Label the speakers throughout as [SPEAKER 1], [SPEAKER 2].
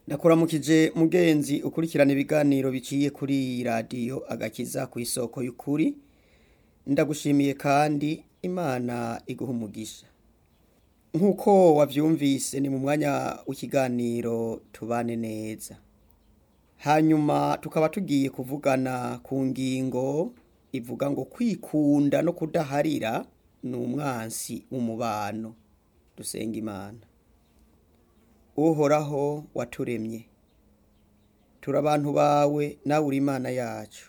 [SPEAKER 1] ndakuramukije mugenzi ukurikirana ibiganiro biciye kuri iyi radiyo agakiza ku isoko y'ukuri ndagushimiye kandi imana iguha umugisha nk'uko wabyumvise ni mu mwanya w'ikiganiro tubane neza hanyuma tukaba tugiye kuvugana ku ngingo ivuga ngo kwikunda no kudaharira ni umwansi w'umubano dusenga imana uhoraho waturemye turi abantu bawe nawe uri imana yacu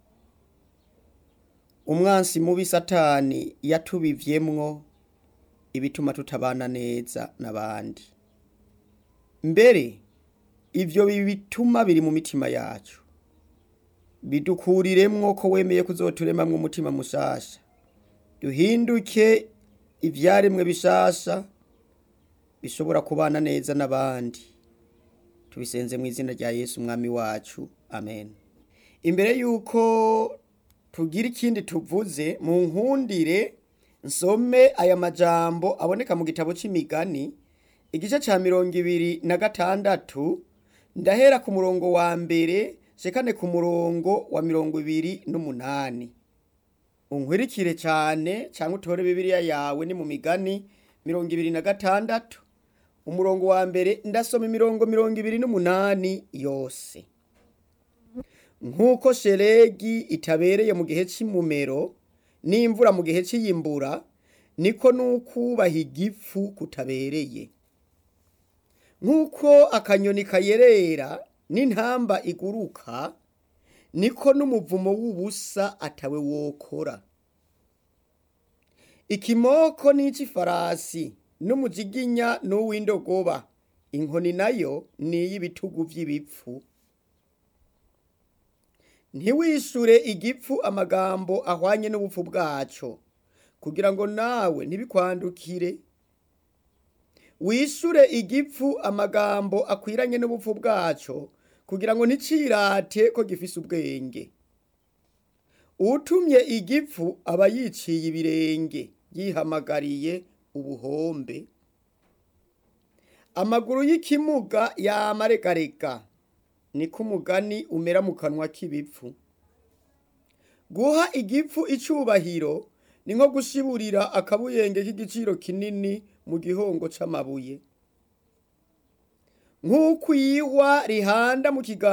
[SPEAKER 1] umwansi mubi satani yatubivyemwo ibituma tutabana neza n'abandi mbere ivyo bituma biri mu mitima yacu bidukuriremwo ko wemeye kuzoturemamwo umutima mushasha duhinduke ivyaremwe bishasha bishobora kubana neza n'abandi tubisenze mu izina rya yesu umwami wacu amen imbere y'uko tugira ikindi tuvuze mu nkundire nsome aya majambo aboneka mu gitabo c'imigani igice ca mirongo ibiri na gatandatu ndahera ku murongo wa mbere shekane ku murongo wa mirongo ibiri n'umunani unkwirikire cyane cyangwa utore bibiliya yawe ni mu migani mirongo ibiri na gatandatu umurongo wa mbere ndasoma imirongo mirongo ibiri n'umunani yose nk'uko sheregi itabereye mu gihe cy'imumero n'imvura mu gihe cy'iyimbura niko n'ukubaha igifu kutabereye nk'uko akanyoni kayerera n'intamba iguruka niko n'umuvumo w'ubusa atawe wokora ikimoko n'ic'ifarasi n'umujiginya n'uw'indogoba inkoni nayo ni iy'ibitugu vy'ibipfu ntiwishure igipfu amagambo ahwanye n'ubupfu bwaco kugira ngo nawe ntibikwandukire wishure igipfu amagambo akwiranye n'ubupfu bwaco kugira ngo nticirate ko gifise ubwenge utumye igipfu aba yiciye ibirenge yihamagariye ubuhombe amaguru y'ikimuga yamaregarega niko umugani umera mu kanwa k'ibipfu guha igipfu icubahiro ni nko gushiburira akabuyenge k'igiciro kinini mu gihongo c'amabuye nk'uko iyihwa rihanda mu kiganza